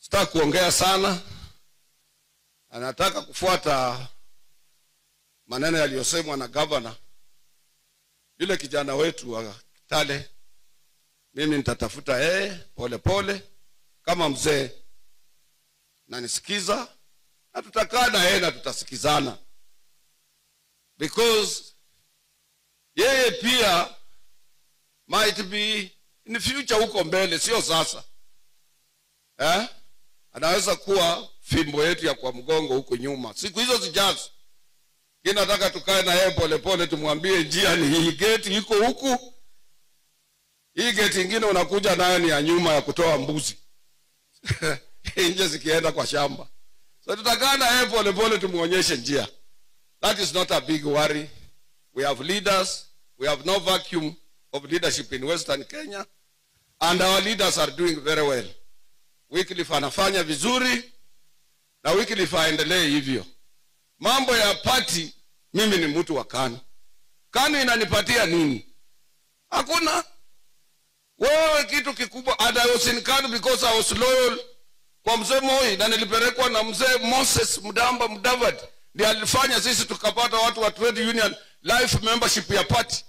sitaki kuongea sana anataka kufuata maneno yaliyosemwa na gavana yule kijana wetu wa kitale mimi nitatafuta yeye pole pole kama mzee nanisikiza na tutakaa na yeye na tutasikizana because yeye pia might be in future huko mbele sio sasa eh? anaweza kuwa fimbo yetu ya kwa mgongo huko nyuma siku hizo zijazo ki nataka tukae na yeye polepole tumwambie njia ni hii geti iko huku hii geti ingine unakuja nayo ni ya nyuma ya kutoa mbuzi nje zikienda kwa shamba so tutakaa na yeye polepole tumwonyeshe njia that is not a big worry we have leaders we have no vacuum of leadership in western kenya and our leaders are doing very well wycliffe anafanya vizuri na wycliffe aendelee hivyo mambo ya pati mimi ni mtu wa kanu kanu inanipatia nini hakuna wewe kitu kikubwa and I was in kanu because I was loyal kwa mzee moi na nilipelekwa na mzee moses mdamba mdavad ndi alifanya sisi tukapata watu wa trade union life membership ya party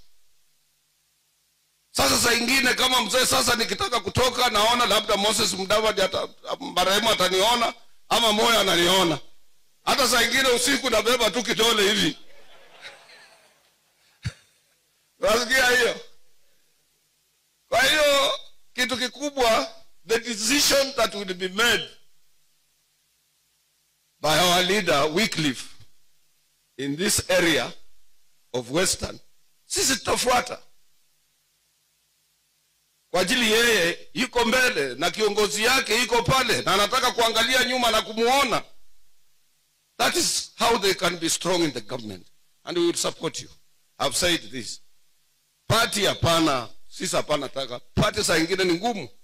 sasa saa ingine kama mzee sasa nikitaka kutoka naona labda moses mdavad ata, marehemu ataniona ama moyo ananiona hata saa ingine usiku nabeba tu kidole hivi nasikia hiyo kwa hiyo kitu kikubwa the decision that will be made by our leader wycliffe in this area of western sisi tutafuata kwa ajili yeye yuko mbele na kiongozi yake iko pale na anataka kuangalia nyuma na kumuona that is how they can be strong in the government and we will support you i've said this party hapana sisi hapana taka party saa ingine ni ngumu